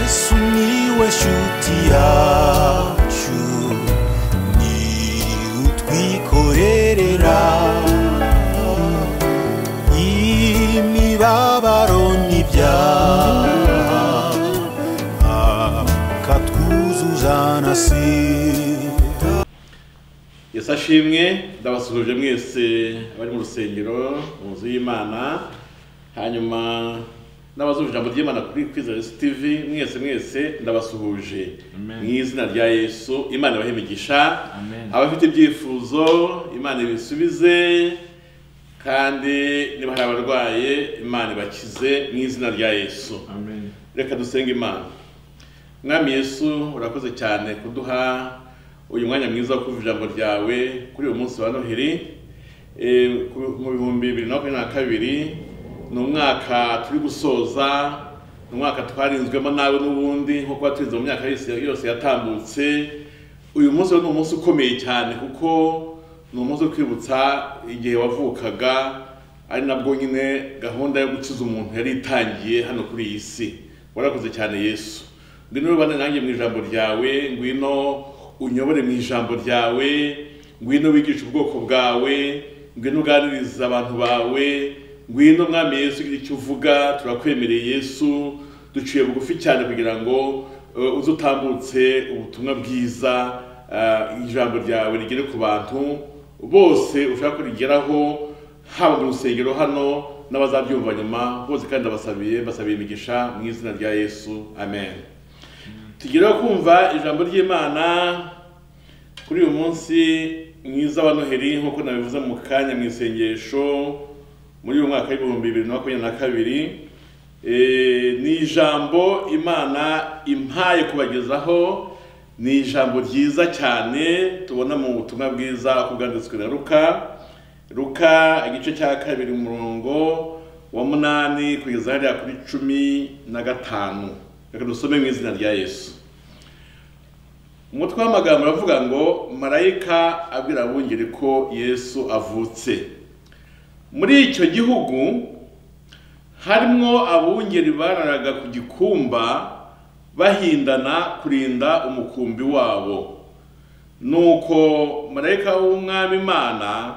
sumiłeś utiaciu ni utwikorerera imibabaro n'ibyaha akatwuzuza na sida yesu ashimwe ndabasuhuje mwese abari mu rusengero mu nzu y'imana hanyuma n'abazumva ijambo ry'imana kuri kwizera yesu tv mwese mwese ndabasuhuje Amen. mu izina rya yesu imana ibahe imigisha Amen. abafite ibyifuzo imana ibisubize kandi niba hari abarwaye imana ibakize mu izina rya yesu Amen. reka dusenge imana mwami yesu urakoze cyane kuduha uyu mwanya mwiza wo kuva ijambo ryawe kuri uyu munsi wa noheri Eh, ku- mu bihumbi bibiri na makumyabiri na kabiri ni umwaka turi gusoza ni umwaka twarinzwemo nawe n'ubundi nko kuba turinze mu myaka yose yose yatambutse uyu munsi rero ni umunsi ukomeye cyane kuko ni umunsi wo kwibutsa igihe wavukaga ari nabwo nyine gahunda yo gukiza umuntu yari itangiye hano kuri iyi si warakoze cyane yesu ngwino ubane nanjye mu ijambo ryawe ngwino unyobore mu ijambo ryawe ngwino wigishe ubwoko bwawe ngwino uganiriza abantu bawe ngwino mwami yesu ugira icyo uvuga turakwemereye yesu duciye bugufi cyane kugira ngo eh, uze utambutse ubutumwa bwiza eh, ijambo ryawe rigere ku bantu bose ushaka ko rigeraho haba mu rusengero hano n'abazabyumva nyuma bose kandi ndabasabiye mbasabiye imigisha mu izina rya yesu amen tugereho kumva ijambo ry'imana kuri uyu munsi mwiza wa noheri nk'uko nabivuze mu kanya mu isengesho muri uyu mwaka w'ibihumbi bibiri na makumyabiri na kabiri Eh, ni ijambo imana impaye kubagezaho ni ijambo ryiza cyane tubona mu butumwa bwiza kubwanditswe na ruka ruka igice cya kabiri umurongo wa munani kugeza hariya kuri cumi na gatanu reka dusome mu izina rya yesu umutwe w'amagambo uravuga ngo marayika abwira abungeri ko yesu avutse muri icyo gihugu harimo abungeri bararaga ku gikumba bahindana kurinda umukumbi wabo nuko marayika w'umwami imana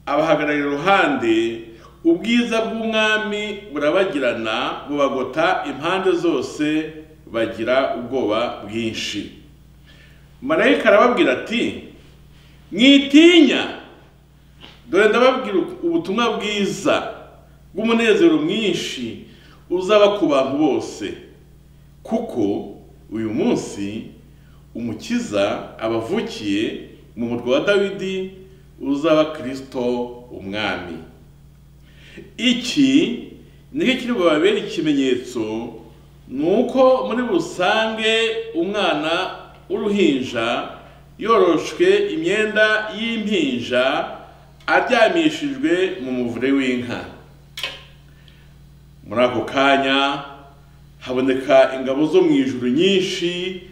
abahagararira iruhande ubwiza bw'umwami burabagirana bubagota impande zose bagira ubwoba bwinshi marayika arababwira ati mwitinya dore ndababwira ubutumwa bwiza bw'umunezero mwinshi uzaba ku bantu bose kuko uyu munsi umukiza abavukiye mu murwa wa dawidi uzaba kirisito umwami iki nicyo kiri bubabere ikimenyetso ni uko muri rusange umwana w'uruhinja yoroshwe imyenda y'impinja aryamishijwe mu muvure w'inka muri ako kanya haboneka ingabo zo mu ijuru nyinshi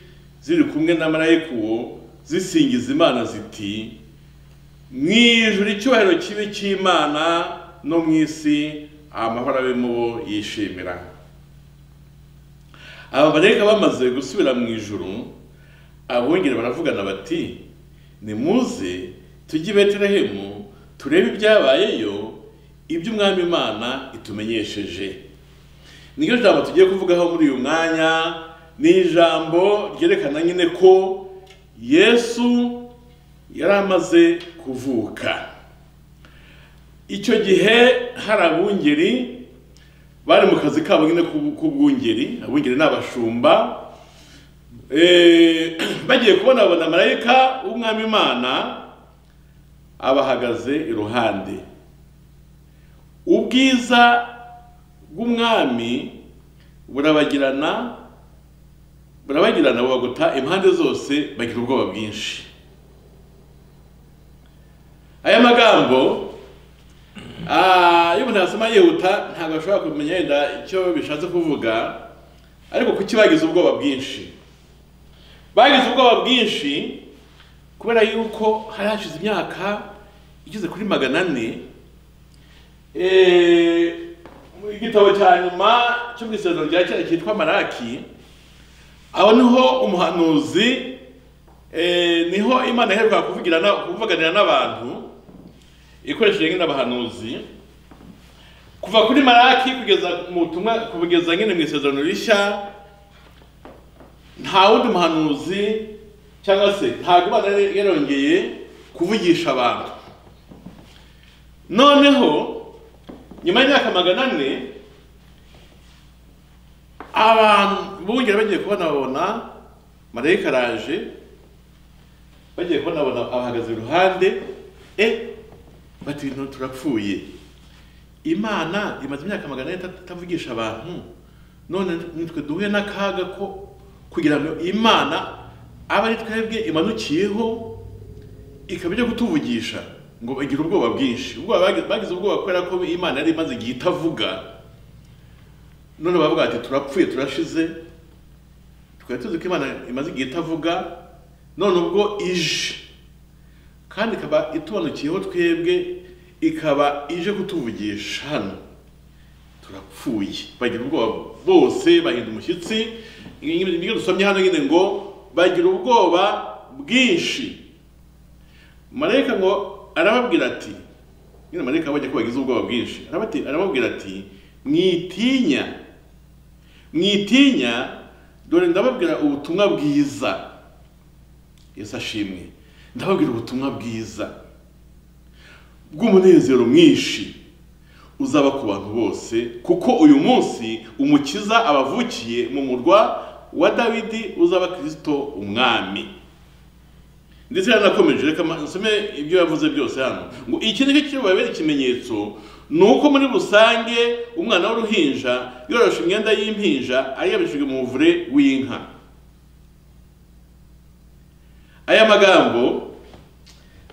ziri kumwe na marayika uwo zisingiza imana ziti mu ijuru icyubahiro kibe cy'imana no mu isi amahoro abe mu bo yishimira aba bareka bamaze gusubira mu ijuru abongere baravugana bati nimuze tujye i betelehemu turebe ibyabayeyo ibyo umwami imana itumenyesheje niryo jambo tugiye kuvugaho muri uyu mwanya ni ijambo ryerekana nyine ko yesu yari amaze kuvuka icyo gihe hari abungeri bari mu kazi kabo nyine k'ubu- k'ubwungeri abungeri ni abashumba Eh, bagiye kubona babona marayika w'umwami imana abahagaze iruhande ubwiza bw'umwami burabagirana burabagirana bubagota impande zose bagira ubwoba bwinshi aya magambo ah, iyo umuntu yasoma yihuta ntabwo ashobora kumenya yenda icyo bishatse kuvuga ariko kuki bagize ubwoba bwinshi bagize ubwoba bwinshi kubera yuko hari hashize imyaka igeze kuri magana ane Eh, igitabo cya nyuma cyo mu isezerano rya kera cyitwa maraki aho niho umuhanuzi eh, niho imana iheruka kuvugira na- kuvuganira n'abantu ikoresheje nyine abahanuzi kuva kuri maraki kugeza mu butumwa kugeza nyine mu isezerano rishya nta wundi muhanuzi cyangwa se ntabwo imana yari yarongeye kuvugisha abantu noneho nyuma y'imyaka magana ane abantu bongera bagiye kubonabona marayika araje bagiye kubonabona abahagaze iruhande e bati ibintu turapfuye imana imaze imyaka magana ane ita- itavugisha abantu none nitwe duhuye n'akaga ko kugira ngo imana abe ari twebwe imanukiyeho ikaba ijya kutuvugisha ngo bagira ubwoba bwinshi ubwoba bagi- bagize ubwoba kubera ko imana yari imaze igihe itavuga none bavuga bati turapfuye turashize twari tuzi ko imana imaze igihe itavuga none ubwo ije kandi ikaba itubanukiyeho twebwe ikaba ije kutuvugisha hano turapfuye bagira ubwoba bose bahinda umushyitsi ibyo dusomye hano nyine ngo bagira ubwoba bwinshi marayika ngo arababwira ati nyine marayika abonye ko bagize ubwoba bwinshi arabati- arababwira ati mwitinya mwitinya dore ndababwira ubutumwa bwiza yesu ashimwe ndababwira ubutumwa bwiza bw'umunezero mwinshi uzaba ku bantu bose kuko uyu munsi umukiza abavukiye mu murwa wa dawidi uzaba kirisito umwami ndetse yaranakomeje reka ma- nsome ibyo yavuze byose hano ngo iki ni cyo kibabera ikimenyetso ni uko muri rusange umwana w'uruhinja yoroshe imyenda y'impinja aryamishijwe mu muvure w'inka aya magambo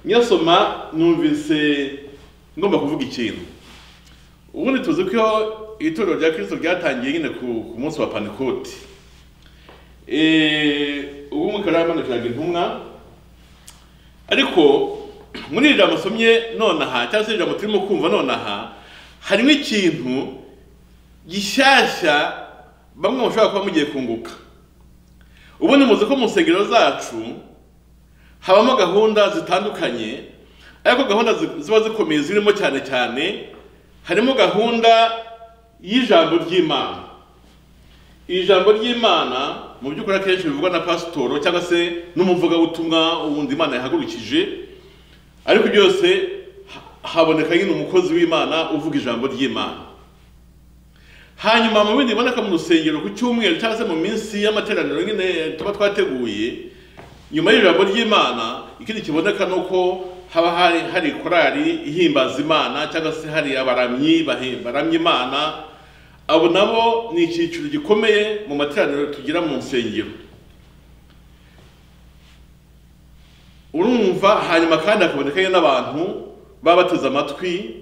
nyasoma numvise ngomba kuvuga ikintu ubundi tuzi ko itorero rya kirisito ryatangiye nyine ku ku munsi wa panekoti Eh, ubu umwuka yaramanukiraga intumwa ariko muri iri jambo usomye nonaha cyangwa se iri jambo turimo kumva nonaha harimo ikintu gishyashya bamwe mushobora kuba mugiye kunguka ubundi muzi ko mu nsengero zacu habamo gahunda zitandukanye ariko gahunda zi- ziba zikomeye zirimo cyane cyane harimo gahunda y'ijambo ry'imana iri jambo ry'imana mu by'ukuri akenshi bivugwa na pasitoro cyangwa se n'umuvugabutumwa wundi imana yahagurukije ariko byose ha- haboneka nyine umukozi w'imana uvuga ijambo ry'imana hanyuma mu bindi biboneka mu rusengero ku cyumweru cyangwa se mu minsi y'amateraniro nyine tuba twateguye nyuma y'ijambo ry'imana ikindi kiboneka ni uko haba hari hari korali ihimbaza imana cyangwa se hari abaramyi bahe- baramya imana abo nabo ni icyiciro gikomeye mu materaniro tugira mu nsengero urumva hanyuma kandi hakabonekayo n'abantu baba bateze amatwi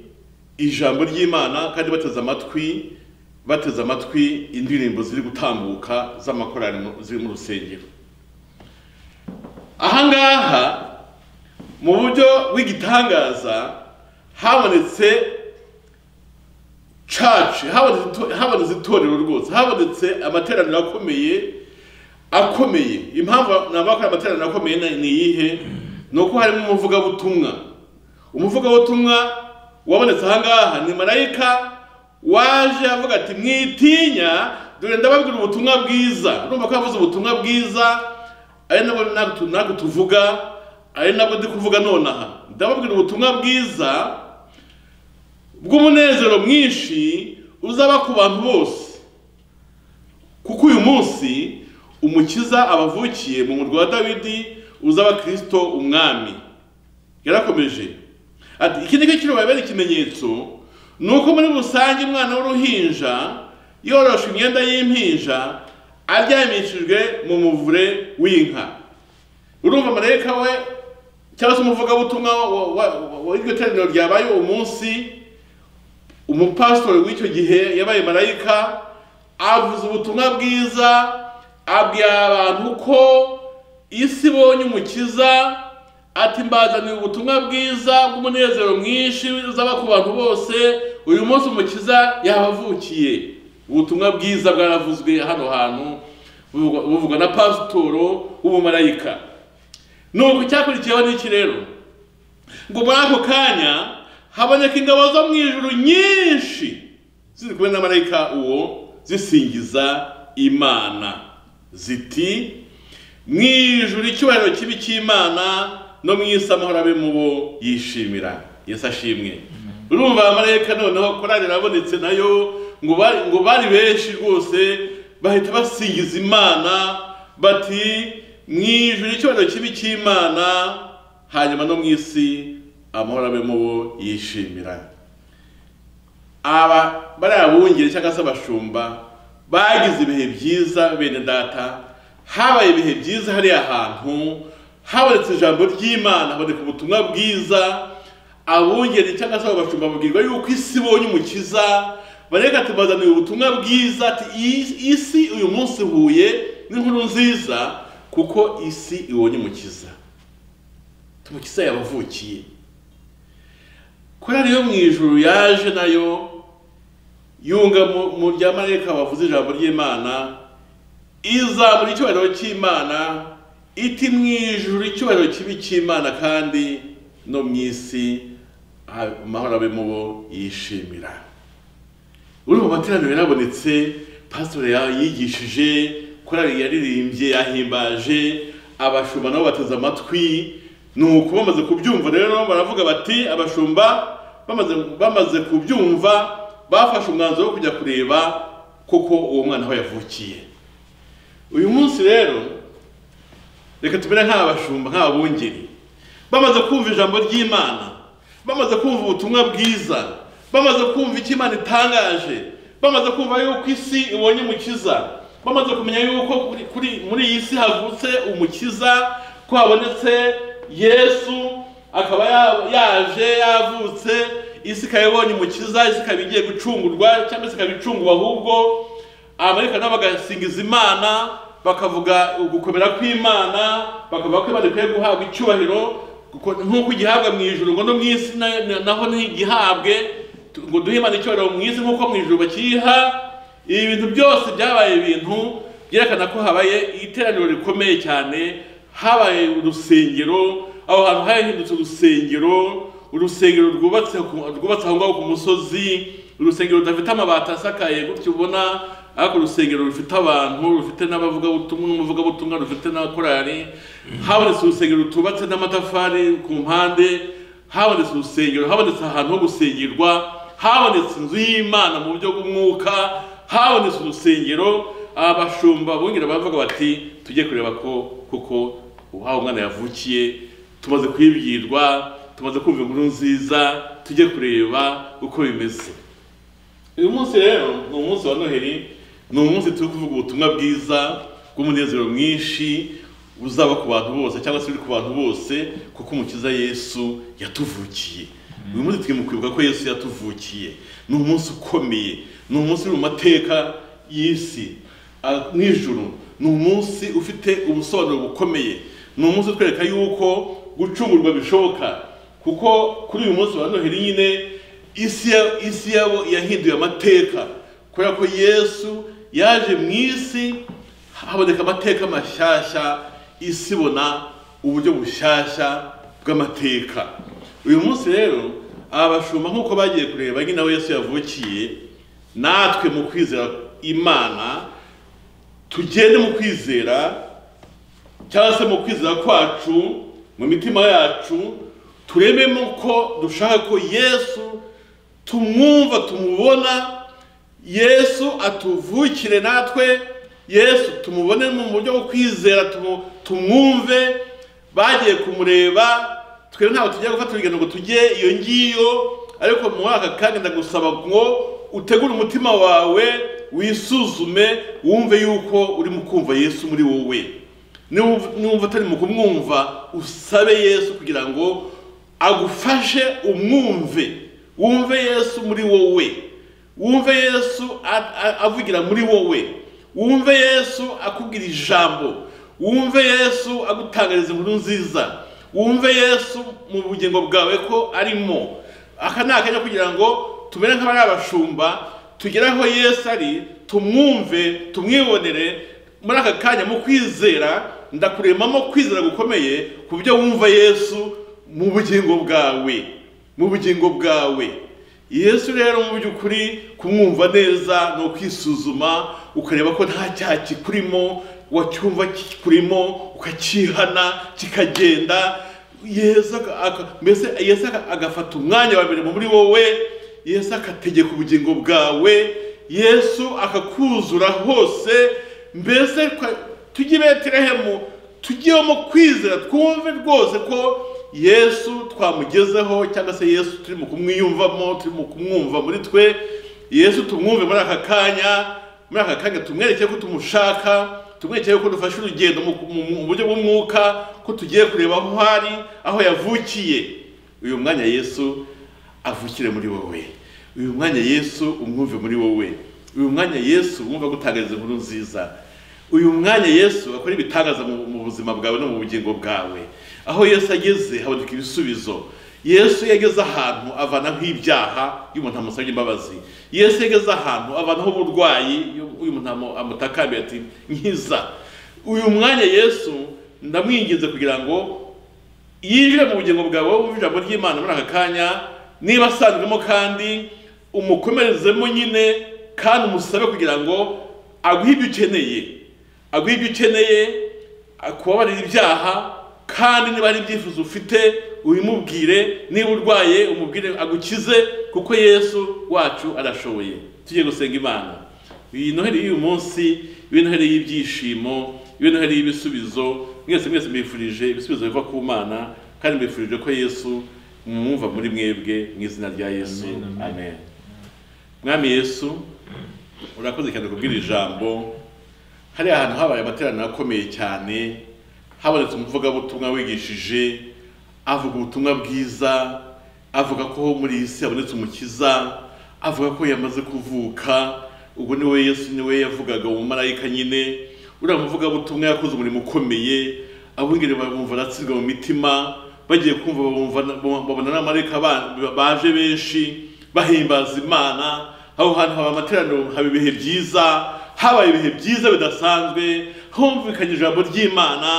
ijambo ry'imana kandi bateze amatwi bateze amatwi indirimbo ziri gutambuka z'amakorari mu- ziri mu rusengero ahangaha mu buryo bw'igitangaza habonetse church habonetse ito- habonetse itorero rwose habonetse amateraniro akomeye akomeye impamvu nabakora amateraniro akomeye ni- ni iyihe ni uko harimo umuvugabutumwa umuvugabutumwa wabonetse ahangaha ni marayika waje avuga ati mwitinya dore ndababwira ubutumwa bwiza urumva ko yavuze ubutumwa bwiza ari nabwo nabwo- nabwo tuvuga ari nabwo ndi kuvuga nonaha ndababwira ubutumwa bwiza bw'umunezero mwinshi uzaba ku bantu bose kuko uyu munsi umukiza abavukiye mu murwa wa dawidi uzaba kirisito umwami yarakomeje ati iki nicyo kiri bubabere ikimenyetso ni uko muri rusange umwana w'uruhinja yoroshe imyenda y'impinja aryamishijwe mu muvure w'inka urumva marayika we cyangwa se umuvugabutumwa wa- wa- wa- w'iryo teraniro ryabaye uwo munsi umupasitori w'icyo gihe yabaye marayika avuze ubutumwa bwiza abwira abantu ko isi ibonye umukiza ati mbazaniye ubutumwa bwiza bw'umunezero mwinshi uzaba ku bantu bose uyu munsi umukiza yabavukiye ubutumwa bwiza bwaravuzwe hano hantu buvugwa buvugwa na pasitoro w'ubumarayika nuko icyakurikiyeho ni iki rero ngo muri ako kanya haboneka ingabo zo mu ijuru nyinshi ziri kumwe na marayika uwo zisingiza imana ziti mu ijuru icyubahiro kibi cy'imana no mu isi amahoro abe mu bo yishimira yesu ashimwe urumva abamarayika noneho korari irabonetse nayo ngo bari ngo bari benshi rwose bahita basingiza imana bati mu ijuru icyubahiro kibi cy'imana hanyuma no mu isi amahoro abe mu bo yishimira aba bariya bungeri cyangwa se abashumba bagize ibihe byiza bene data habaye ibihe byiza hariya hantu habonetse ijambo ry'imana haboneka ubutumwa bwiza abungeri cyangwa se abashumba babwirwa yuko isi ibonye umukiza bareka tubazaniye ubutumwa bwiza ati "Iyi- isi uyu munsi ihuye n'inkuru nziza kuko isi ibonye umukiza umukiza yabavukiye korari yo mu ijuru yaje nayo yunga mu- mu bya marayika bavuze ijambo ry'imana izamura icyubahiro cy'imana iti mu ijuru icyubahiro kibi cy'imana kandi no mu isi ha- amahoro abe mu bo yishimira uri mu materaniro yarabonetse pasitori yigishije korari yaririmbye yahimbaje abashumba nabo bateze amatwi nuko bamaze kubyumva rero baravuga bati abashumba bamaze bamaze kubyumva bafashe umwanzuro wo kujya kureba koko uwo mwana aho yavukiye uyu munsi rero reka tumere nk'abashumba nk'abungeri bamaze kumva ijambo ry'imana bamaze kumva ubutumwa bwiza bamaze kumva icyo imana itangaje bamaze kumva yuko isi ibonye umukiza bamaze kumenya yuko kuri, kuri muri iyi si havutse umukiza ko habonetse yesu akaba ya- yaje yavutse isi ikaba ibonye umukiza isi ikaba igiye gucungurwa cyangwa se ikaba icunguwe ahubwo abamarayika nabo bagasingiza imana bakavuga ugukomera kw'imana bakavuga ko imana ikwiye guhabwa icyubahiro kuko nk'uko igihabwa mu ijuru ngo no mu isi na- na- naho ntigihabwe tu- ngo duhe imana icyubahiro mu isi nk'uko mu ijuru bakiyiha ibi bintu byose byabaye ibintu byerekana ko habaye iteraniro rikomeye cyane habaye urusengero aho hantu hahindutse urusengero urusengero rwubatse ku- rwubatse aho ngaho ku musozi urusengero rudafite amabati asakaye gutyo ubona ariko urusengero rufite abantu rufite n'abavugabutumwa n'umuvugabutumwa rufite n'abakorari habonetse urusengero rutubatse n'amatafari ku mpande habonetse urusengero habonetse ahantu ho gusengerwa habonetse inzu y'imana mu buryo bw'umwuka habonetse urusengero abashumba bongera bavuga bati tujye kureba ko kuko uhawe umwana yavukiye tumaze kwibwirwa tumaze kumva inkuru nziza tujye kureba uko bimeze uyu munsi rero ni umunsi wa noheli ni umunsi turi kuvuga ubutumwa bwiza bw'umunezero mwinshi buzaba ku bantu bose cyangwa se buri ku bantu bose kuko umukiza yesu yatuvukiye uyu munsi turi mu kwibuka ko yesu yatuvukiye ni umunsi ukomeye ni umunsi uri mu mateka y'isi Ah, mw'ijuru ni umunsi ufite ubusobanuro bukomeye ni umunsi utwereka yuko gucungurwa bishoboka kuko kuri uyu munsi wa noheli nyine isi ya- isi yabo yahinduye amateka kubera ko yesu yaje mu isi haboneka amateka mashyashya isi ibona uburyo bushyashya bw'amateka uyu munsi rero aba bashumba nk'uko bagiye kureba nyine aho yesu yavukiye natwe mu kwizera imana tugende mu kwizera cyangwa se mu kwizera kwacu mu mitima yacu turebemo ko dushaka ko yesu tumwumva tumubona yesu atuvukire natwe yesu tumubone mu buryo bwo kwizera tumu- tumwumve bagiye kumureba twe ntabwo tujya gufata urugendo ngo tujye iyo ngiyo ariko mu mwaka kandi ndagusaba ngo utegure umutima wawe wisuzume wumve yuko urimo kumva yesu muri wowe Niwumva- niwumva utari mu kumwumva usabe yesu kugira ngo agufashe umwumve wumve yesu muri wowe wumve yesu a- a- avugira muri wowe wumve yesu akubwira ijambo wumve yesu agutangariza inkuru nziza wumve yesu mu bugingo bwawe ko arimo aka ni akanya kugira ngo tumere nk'abari abashumba tugere aho yesu ari tumwumve tumwibonere muri aka kanya mu kwizera ndakuremamo kwizera gukomeye ku byo wumva yesu mu bugingo bwawe mu bugingo bwawe yesu rero mu by'ukuri kumwumva neza ni ukwisuzuma ukareba ko nta cyaha kikurimo wacyumva kikurimo ukakihana kikagenda yesu aka- aka- mbese yesu aka- agafata umwanya wa mbere muri wowe yesu akategeka ubugingo bwawe yesu akakuzura hose mbese twa- tujye i betelehemu tujyemo kwizera twumve rwose ko yesu twamugezeho cyangwa se yesu turimo kumwiyumvamo turimo kumwumva muri twe yesu tumwumve muri aka kanya muri aka kanya tumwereke ko tumushaka tumwereke ko dufashe urugendo mu mu- mu buryo bw'umwuka ko tugiye kureba aho hari aho yavukiye uyu mwanya yesu avukire muri wowe uyu mwanya yesu umwumve muri wowe uyu mwanya yesu umwumve gutangariza inkuru nziza uyu mwanya yesu akora ibitangaza mu mu buzima bwawe no mu bugingo bwawe aho yesu ageze haboneka ibisubizo yesu iyo ageze ahantu avana nk'ibyaha iyo umuntu amusabye imbabazi yesu iyo ageze ahantu avanaho uburwayi iyo uyu muntu amu- amutakambiye ati nkiza uyu mwanya yesu ndamwinginze kugira ngo yinjire mu bugingo bwawe wumva ijambo ry'imana muri aka kanya niba asanzwemo kandi umukomerezemo nyine kandi umusabe kugira ngo aguhe ibyo ukeneye aguhe ibyo ukeneye akubabarira ibyaha kandi niba ari ibyifuzo ufite ubimubwire niba urwaye umubwire agukize kuko yesu wacu arashoboye tujye gusenga imana iyi noheli y'uyu munsi ibe noheli y'ibyishimo ibe noheli y'ibisubizo mwese mwese mbifurije ibisubizo biva ku mana kandi mbifurije ko yesu mwumva muri mwebwe mu izina rya yesu Amen, amen. amen mwami yesu urakoze cyane kubwira ijambo hari ahantu habaye amateraniro akomeye cyane habonetse umuvugabutumwa wigishije avuga ubutumwa bwiza avuga ko muri iyi si habonetse umukiza avuga ko yamaze kuvuka ubwo niwe yesu niwe yavugaga mu marayika nyine uriya muvugabutumwa yakoze umurimo ukomeye abungeri bamwumva aratsirwa mu mitima bagiye kumva bamwumva- babona n'amarayika ba- baje benshi bahimbaza imana aho hantu haba amateraniro haba ibihe byiza habaye ibihe byiza bidasanzwe humvikanye ijambo ry'imana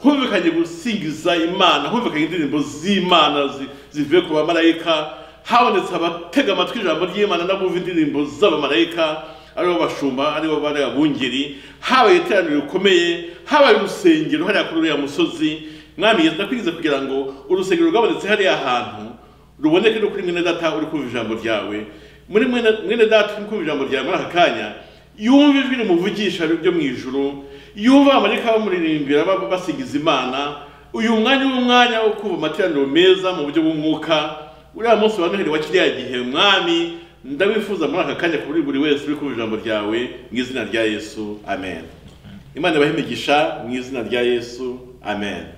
humvikanye gusingiza imana humvikanye indirimbo z'imana zi- zivuye ku bamarayika habonetse abatega amatwi ijambo ry'imana n'abumva indirimbo z'abamarayika aribo bashumba aribo bari abungeri habaye iteraniro rikomeye habaye urusengero hariya kuri uriya musozi mwami yesu ndakwigize kugira ngo urusengero rwabonetse hariya hantu ruboneke no kuri mwene data uri kumva ijambo ryawe muri mwene mwene data uri kumva ijambo ryawe muri aka kanya yumva ijwi rimuvugisha ryo mu ijuru yumva amarika bamuririmbira ba- basingiza imana uyu mwanya ni umwanya wo kumva amateraniro meza mu buryo bw'umwuka uriya munsi wa noheli wa kiriya gihe mwami ndabifuza muri aka kanya kuri buri wese uri kumva ijambo ryawe mu izina rya yesu amen imana ibahe imigisha mu izina rya yesu amen